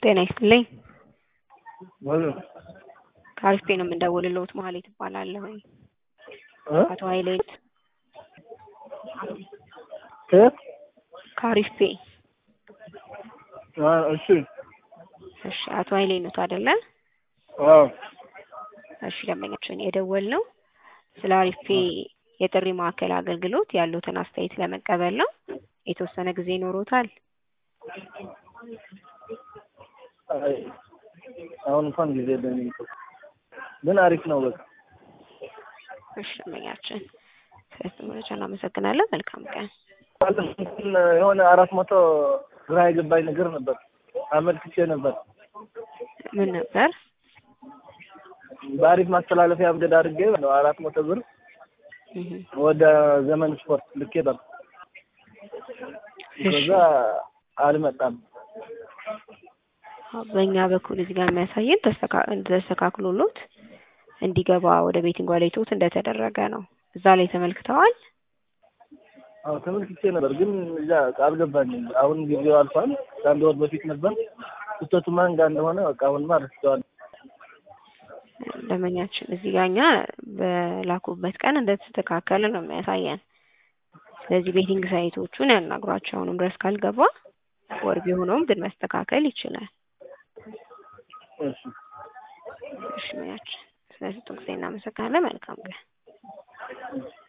ጤና ይስጥልኝ። ሙሉ ከአሪፍ ነው የምንደውልልዎት መሀሌት እባላለሁኝ። እ አቶ ኃይሌት ከየት? ከአሪፍ አ እሺ እሺ፣ አቶ ኃይሌ ኖት አይደለ? አዎ እሺ፣ ደንበኛችን የደወልነው ስለ አሪፍ የጥሪ ማዕከል አገልግሎት ያሉትን አስተያየት ለመቀበል ነው። የተወሰነ ጊዜ ይኖሮታል? አይ አሁን እንኳን ጊዜ የለኝም እኮ ግን አሪፍ ነው በቃ እሺ፣ ደንበኛችን ስለዚህ መረጃ እናመሰግናለን። መልካም ቀን። የሆነ አራት መቶ ግራ የገባኝ ነገር ነበር አመልክቼ ነበር። ምን ነበር? በአሪፍ ማስተላለፊያ አብደድ አድርጌ ነው አራት መቶ ብር እህ ወደ ዘመን ስፖርት ልኬ ነበር። ከዛ አልመጣም። በእኛ በኩል እዚህ ጋር የሚያሳየን ተስተካ- ተስተካክሎሎት እንዲገባ ወደ ቤቲንግ ዋሌቶት እንደተደረገ ነው። እዛ ላይ ተመልክተዋል። አዎ ተመልክቼ ነበር ግን እዛ አልገባኝም። አሁን ጊዜው አልፏል። ከአንድ ወር በፊት ነበር። ስህተቱ ማን ጋር እንደሆነ በቃ አሁንማ ረስተዋል። ደንበኛችን እዚህ ጋር እኛ በላኩበት ቀን እንደተስተካከለ ነው የሚያሳየን። ስለዚህ ቤቲንግ ሳይቶቹን ያናግሯቸው። አሁንም ድረስ ካልገባ ወር ቢሆነውም ግን መስተካከል ይችላል። እሺ እሺ ሙያችን ስለዚህ ጊዜ እናመሰግናለን። መልካም ቀን።